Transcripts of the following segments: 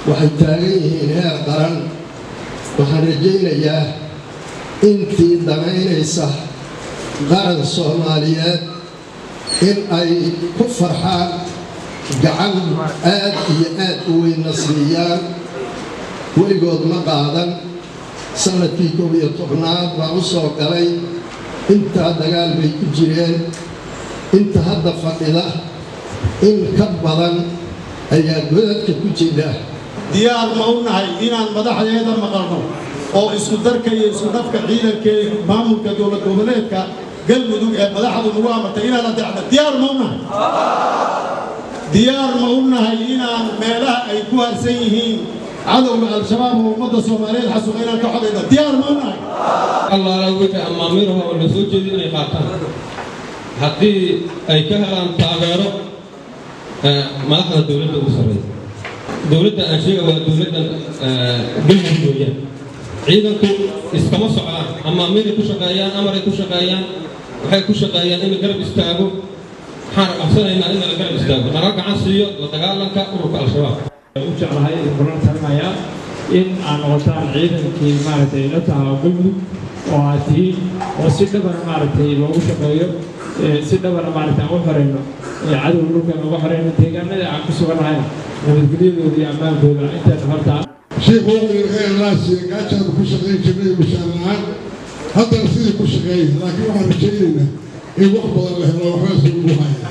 waxay taagan yihiin heer qaran waxaan rajaynayaa intii danaynaysa qaran soomaaliyeed in ay ku farxaan gacan aad iyo aad u weynna siiyaan weligood ma qaadan sannadkii koob iyo tobnaad baa u soo galay intaa dagaal bay ku jireen inta hadda fadhida in ka badan ayaa godadka ku jira diyaar ma u nahay inaan madaxdeeda maqalno oo isku darka iyo isku dhafka ciidanka maamulka dowlad goboleedka galmudug ee madaxdu nagu amartay inaan adeecno diyaar ma u nahay diyaar ma u nahay inaan meelaha ay ku harsan yihiin cadowga al-shabaab oo ummadda soomaaliyeed xasuuqa inaan ka xodayno diyaar ma u nahay allaala wixii amaamiiraha oo la soo jeedi inay qaataan haddii ay ka helaan taageero madaxda dowladda ugu sarreeya dowladda aan sheega waa dowladdan galmudug weeyaan ciidanku iskama socdaan amaamiiray ku shaqeeyaan amaray ku shaqeeyaan waxay ku shaqeeyaan in la garab istaago waxaan codsanaynaa in la garab istaago nala gacan siiyo la dagaalanka ururka al-shabaab u jeclahay kulan talinayaa in aan noqotaan ciidankii maaragtay la tahaa galmudug oo aad tihiin oo si dhabana maaragtay loogu shaqeeyo si dhabana maaragtay aan u xoreyno cadowga dhulkan uga xoreyno deegaanada aan ku sugannahayna nabadgelyadooda iyo ammaankooda intaas hortaa sheekh waqtiga heerlaasiya gaajaanu ku shaqayn jirnay mushaan la-aan haddana sidii ku shaqeeya laakiin waxaan rajaynaynaa in wax badan la helo waxbaa sugugu haya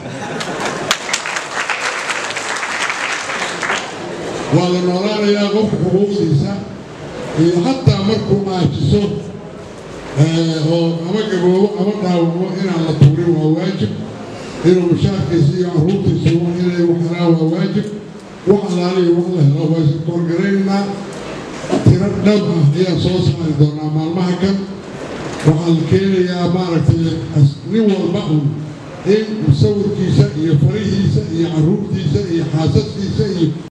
waa la noolaanayaa qofka xuquuqdiisa iyo xataa markuu aajiso oo ama gaboobo ama dhaawamo inaan la tuurin waa waajib inuu mushaarkiisa iyo carruurtiisa inay wax helaan waa waajib wax alaaliyo wax la helo waa iskorgaraynaynaa tiro dhab ah ayaan soo saari doonaa maalmaha kan waxaa la keenayaa maaragtay nin walba un in musawirkiisa iyo farihiisa iyo carruurtiisa iyo xaasaskiisa iyo